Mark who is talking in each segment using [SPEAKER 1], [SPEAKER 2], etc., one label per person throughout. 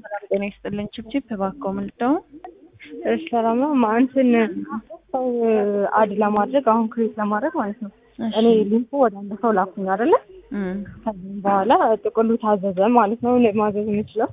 [SPEAKER 1] ሰላም ጤና ይስጥልኝ። ችብችብ እባክዎ ምልደው
[SPEAKER 2] እሺ ሰላም ነው። እንትን ሰው አድ ለማድረግ አሁን ክሬት ለማድረግ ማለት ነው። እኔ ሊንኩ ወደ አንድ ሰው ላኩኝ አይደለ? ከዚህም በኋላ ጥቅሉ ታዘዘ ማለት ነው። እኔ ማዘዝ የምችለው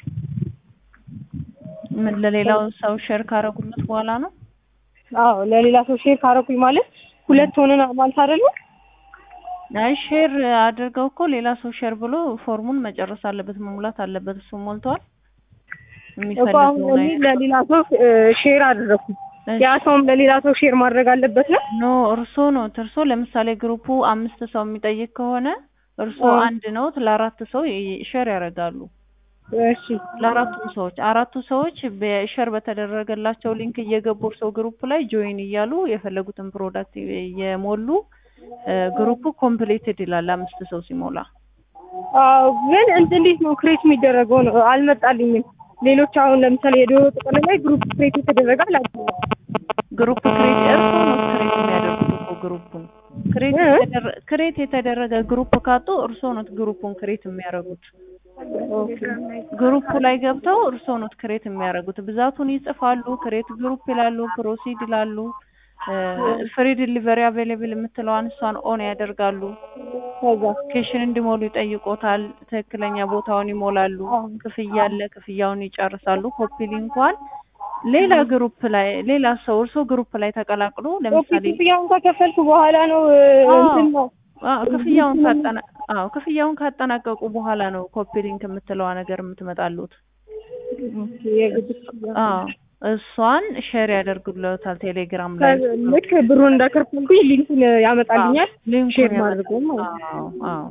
[SPEAKER 1] ምን ለሌላው ሰው ሼር ካረጉለት በኋላ ነው?
[SPEAKER 2] አዎ ለሌላ ሰው ሼር ካረኩኝ ማለት ሁለት ሆነን ማለት አይደለ?
[SPEAKER 1] አይ ሼር አድርገው እኮ ሌላ ሰው ሼር ብሎ ፎርሙን መጨረስ አለበት፣ መሙላት አለበት። እሱ ሞልቷል።
[SPEAKER 2] እኮ አሁን እኔ ለሌላ ሰው ሼር አደረኩኝ። ያ ሰውም ለሌላ ሰው ሼር ማድረግ አለበት ነው?
[SPEAKER 1] ኖ እርሶ ነው እርሶ ለምሳሌ ግሩፑ አምስት ሰው የሚጠይቅ ከሆነ እርሶ አንድ ነው ለአራት ሰው ሼር ያደርጋሉ።
[SPEAKER 2] እሺ
[SPEAKER 1] ለአራቱም ሰዎች አራቱ ሰዎች በሼር በተደረገላቸው ሊንክ እየገቡ እርሶ ግሩፕ ላይ ጆይን እያሉ የፈለጉትን ፕሮዳክት እየሞሉ ግሩፑ ኮምፕሊትድ ይላል አምስት ሰው ሲሞላ።
[SPEAKER 2] አዎ ግን እንዴት ነው ክሬት የሚደረገው ነው አልመጣልኝም። ሌሎች አሁን ለምሳሌ የዶሮ ጥቅል ላይ ግሩፕ ክሬት የተደረገ አላውቅም።
[SPEAKER 1] ግሩፕ ክሬት እርሶ ነው ክሬት የሚያደርጉት እኮ ግሩፑን ክሬት የተደረገ ግሩፕ ካጡ እርሶ ነው ግሩፑን ክሬት የሚያደርጉት። ግሩፕ ላይ ገብተው እርሶ ነው ክሬት የሚያደርጉት። ብዛቱን ይጽፋሉ፣ ክሬት ግሩፕ ይላሉ፣ ፕሮሲድ ይላሉ። ፍሪ ዲሊቨሪ አቬሌብል የምትለዋን እሷን ኦን ያደርጋሉ። ሎኬሽን እንዲሞሉ ይጠይቆታል። ትክክለኛ ቦታውን ይሞላሉ። ክፍያ አለ፣ ክፍያውን ይጨርሳሉ። ኮፒ ሊንኳን ሌላ ግሩፕ ላይ ሌላ ሰው እርሶ ግሩፕ ላይ ተቀላቅሎ ለምሳሌ
[SPEAKER 2] ክፍያውን ከከፈልኩ በኋላ ነው እንትን ነው
[SPEAKER 1] ክፍያውን ካጠና አዎ ክፍያውን ካጠናቀቁ በኋላ ነው ኮፒ ሊንክ የምትለዋ ነገር የምትመጣሉት። አዎ እሷን ሼር ያደርጉለታል ቴሌግራም ላይ
[SPEAKER 2] ልክ ብሩን እንዳከፈልኩኝ ሊንኩን ያመጣልኛል። ሼር ማድረግ ማለት
[SPEAKER 1] አዎ አዎ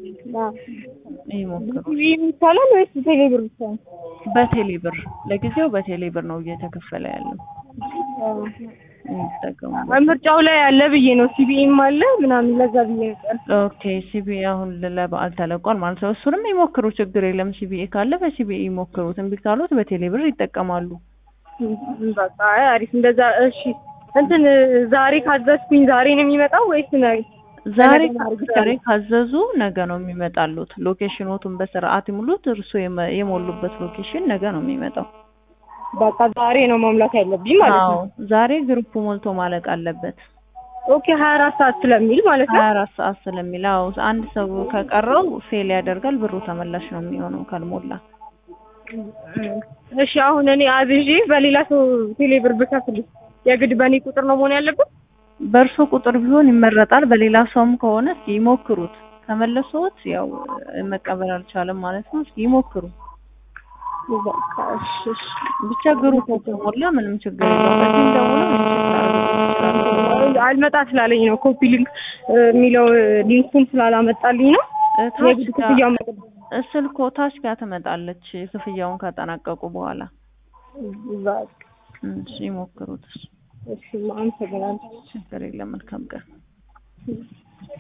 [SPEAKER 1] ይሞክሩ።
[SPEAKER 2] ይቻላል ወይስ ቴሌብር ብቻ ነው?
[SPEAKER 1] በቴሌብር ለጊዜው በቴሌብር ነው እየተከፈለ ያለው። ይጠቀሙ።
[SPEAKER 2] ምርጫው ላይ አለ ብዬ ነው። ሲቢኢም አለ ምናምን ለዛ ብዬ ነው።
[SPEAKER 1] ኦኬ ሲቢኢ አሁን ለበዓል ተለቋል ማለት ነው። እሱንም ይሞክሩ፣ ችግር የለም። ሲቢኢ ካለ በሲቢኢ ይሞክሩት። እምቢ ካሉት በቴሌብር ይጠቀማሉ።
[SPEAKER 2] በቃ አሪፍ። እንደዛ እሺ። እንትን ዛሬ ካዘዝኩኝ ዛሬ ነው የሚመጣው ወይስ ነገ?
[SPEAKER 1] ዛሬ ዛሬ ካዘዙ ነገ ነው የሚመጣሉት። ሎኬሽኖቱን በስርዓት ይሙሉት። እርሱ የሞሉበት ሎኬሽን ነገ ነው የሚመጣው።
[SPEAKER 2] በቃ ዛሬ ነው መሙላት ያለብኝ ማለት ነው።
[SPEAKER 1] ዛሬ ግሩፑ ሞልቶ ማለቅ አለበት።
[SPEAKER 2] ኦኬ ሀያ አራት ሰዓት ስለሚል ማለት ነው።
[SPEAKER 1] ሀያ አራት ሰዓት ስለሚል አዎ፣ አንድ ሰው ከቀረው ፌል ያደርጋል። ብሩ ተመላሽ ነው የሚሆነው ካልሞላ።
[SPEAKER 2] እሺ አሁን እኔ አዝዤ በሌላ ሰው ቴሌብር ብከፍል የግድ በእኔ ቁጥር ነው መሆን ያለበት?
[SPEAKER 1] በእርሶ ቁጥር ቢሆን ይመረጣል። በሌላ ሰውም ከሆነ እስኪ ይሞክሩት። ከመለሶት ያው መቀበል አልቻለም ማለት ነው። እስኪ ይሞክሩ። ብቻ ግሩፕ ከሞላ ምንም ችግር የለውም። በዚህም ደውለው
[SPEAKER 2] አልመጣ ስላለኝ ነው ኮፒ ሊንክ የሚለው ሊንኩን ስላላመጣልኝ ነው። የግድ ክፍያው
[SPEAKER 1] ስልኮ ታች ጋር ትመጣለች ክፍያውን ካጠናቀቁ በኋላ። እሺ ይሞክሩት።
[SPEAKER 2] እሺ አመሰግናለሁ።
[SPEAKER 1] ችግር የለም። መልካም ቀን።